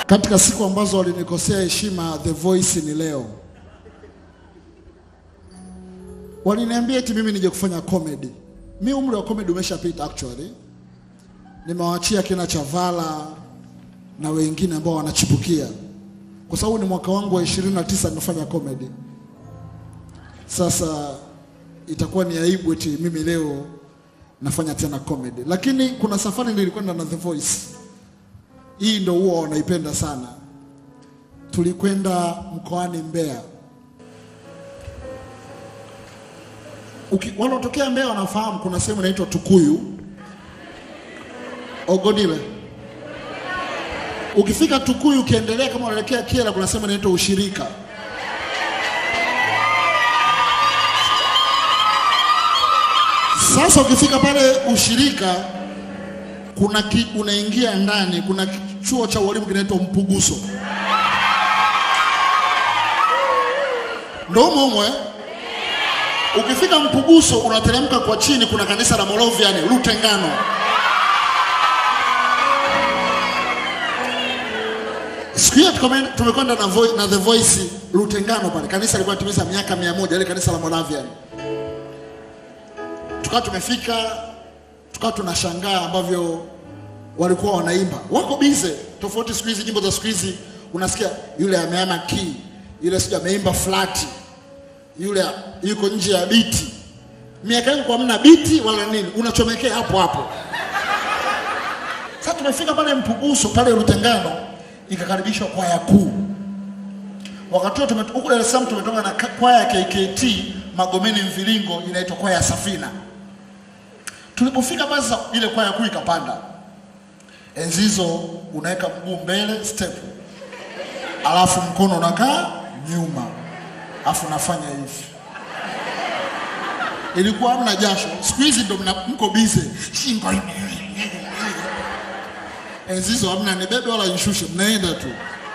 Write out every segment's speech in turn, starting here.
Katika siku ambazo walinikosea heshima The Voice ni leo. Waliniambia eti mimi nije kufanya comedy. Mi umri wa comedy umeshapita actually. Nimewaachia kina Chavala na wengine ambao wanachipukia, kwa sababu ni mwaka wangu wa 29 nimefanya comedy. Sasa itakuwa ni aibu eti mimi leo nafanya tena comedy, lakini kuna safari nilikwenda na The Voice. Hii ndio huwa wanaipenda sana. Tulikwenda mkoani Mbeya. Uki- Wanaotokea Mbeya wanafahamu kuna sehemu inaitwa Tukuyu, Ogodile. Ukifika Tukuyu ukiendelea kama unaelekea Kyela, kuna sehemu inaitwa Ushirika. Sasa ukifika pale Ushirika kuna ki, unaingia ndani, kuna chuo cha ualimu kinaitwa Mpuguso, ndo humo humo eh? Ukifika Mpuguso unateremka kwa chini, kuna kanisa la Moravian Lutengano. Siku hiyo tukame- tumekwenda na, vo- na The Voice Lutengano pale, kanisa lilikuwa timiza miaka mia moja, ile kanisa la Moravian. Tukawa tumefika, tukawa tunashangaa ambavyo walikuwa wanaimba, wako bize tofauti. Siku hizi nyimbo za siku hizi unasikia yule ameama key, yule sijui ameimba flati, yule yuko nje ya biti. Miaka yangu kwa mna biti wala nini, unachomekea hapo hapo. Sasa tumefika pale Mpuguso pale Rutengano, ikakaribishwa kwaya kuu. Wakati huo tumet- huku Dar es Salaam tumetoka na ka- kwaya ya KKT Magomeni Mviringo, inaitwa kwaya ya Safina. Tulipofika basi sasa ile kwaya kuu ikapanda. Enzi hizo unaweka mguu mbele step, alafu mkono unakaa nyuma, alafu unafanya hivi. Ilikuwa hamna jasho. Siku hizi ndo mna- mko bize, shingo ime enzi hizo hamna nibebe wala nishushe, mnaenda tu.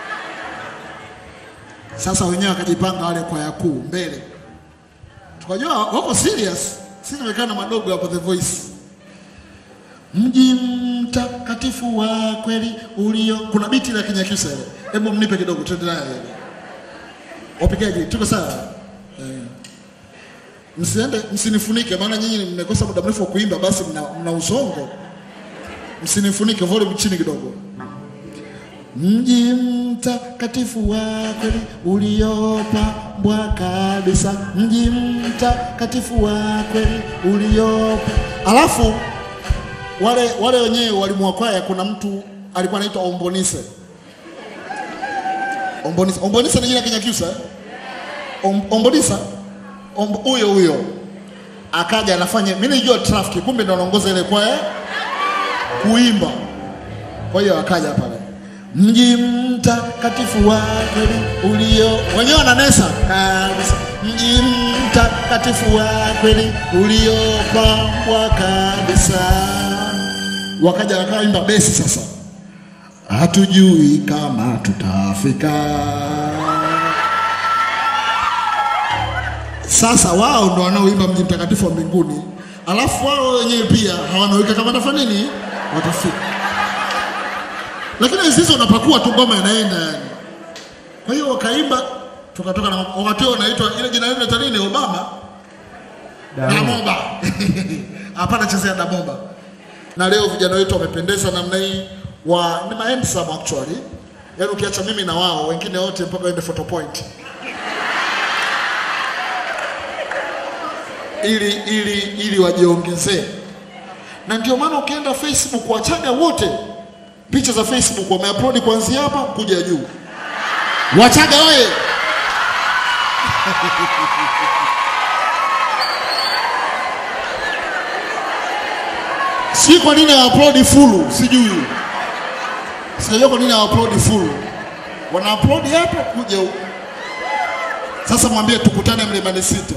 Sasa wenyewe wakajipanga wale kwaya kuu mbele, tukajua wako serious. Sisi tumekaa na madogo hapo The Voice. Mji mtakatifu wa kweli ulio, kuna biti la Kinyakyusa ile, hebu mnipe kidogo, twende nayo ile. Wapigaji, tuko sawa? Eh. Msiende, msinifunike, maana nyinyi mmekosa muda mrefu wa kuimba, basi mna, mna usongo. Msinifunike, volume chini kidogo. Mji mtakatifu wa kweli uliopambwa kabisa, mji mtakatifu wa kweli uliopa. Alafu wale wale wenyewe walimu wa kwaya, kuna mtu alikuwa anaitwa Ombonise. Ombonise, Ombonise ni jina la Kinyakyusa eh? Om, Ombonisa Omb- huyo huyo akaja anafanya, mimi nilijua trafiki, kumbe ndo anaongoza ile kwaya kuimba. Kwa hiyo akaja pale, mji mtakatifu wa kweli ulio, wenyewe wananesa kabisa, mji mtakatifu wa kweli uliopambwa kabisa. Wakaja wakaimba besi sasa, hatujui kama tutafika. Sasa wao ndo wanaoimba mji mtakatifu wa mbinguni, alafu wao wenyewe pia hawanawika kama watafanya nini, watafika. Lakini hizo unapakua tu ngoma inaenda yani. Kwa hiyo wakaimba, tukatoka na wakati huo unaitwa ile jina lile ta nini, Obama Damoba. Hapana, chezea Damoba. Na leo vijana wetu wamependeza namna hii, wa ni ma handsome actually, yaani ukiacha mimi na wao wengine wote mpaka waende photo point ili ili ili wajiongezee, na ndio maana ukienda Facebook Wachaga wote picha za Facebook wameupload kuanzia hapa kuja juu. Wachaga oye! si kwa nini hawaupload full, sijui sijajua kwa nini hawaupload full, wana upload hapo kuja huku. Sasa mwambie tukutane Mlimani City.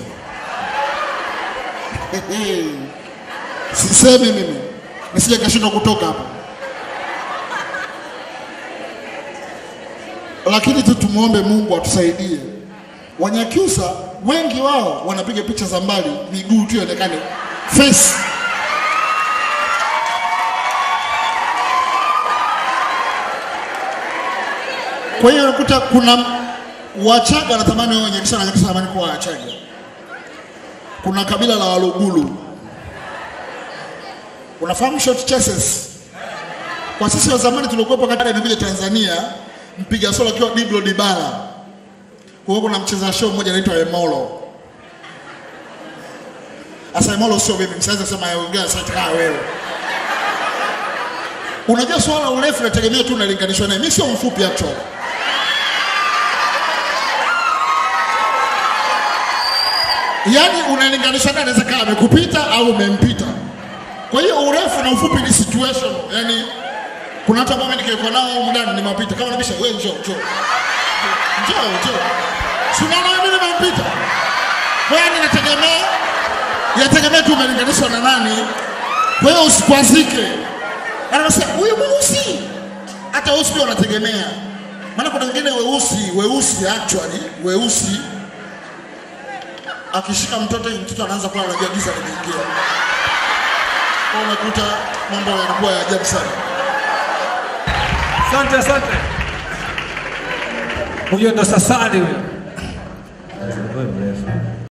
Sisemi mimi nisije kashindwa kutoka hapa, lakini tu tumuombe Mungu atusaidie. Wanyakyusa wengi wao wanapiga picha za mbali, miguu tu ionekane face. Kwa hiyo unakuta kuna Wachaga wanatamani wao Nyakisa na Nyakisa wanatamani kuwa Wachaga. Kuna kabila la Waluguru. Unafahamu short chases? Kwa sisi wa zamani tulikuwepo katika imekuja Tanzania, mpiga solo akiwa Diblo Dibala. Kwa hiyo kuna mcheza show mmoja anaitwa Emolo. Asa Emolo sio mimi, msianze sema ongea sasa kama wewe. Unajua swala la urefu nategemea tu unalinganishwa naye. Mimi sio mfupi actually. Yaani unalinganisha naye anaweza kama amekupita au umempita. Kwa hiyo urefu na ufupi ni situation. Yaani kuna watu ambao mimi nikiwa nao huko ndani nimewapita. Kama nabisha wewe njoo njoo. Njoo njoo. Si unaona mimi nimempita. Kwa hiyo ninategemea yategemea tu umelinganishwa na nani. Kwa hiyo usikwazike. Anasema huyu mweusi. Hata weusi pia unategemea. Maana kuna wengine weusi, weusi actually, weusi akishika mtoto hivi mtoto anaanza kuwa anajua giza limeingia. Kwa hiyo unakuta mambo yanakuwa ya ajabu sana. Asante, asante. Huyo ndo Sasani huyo.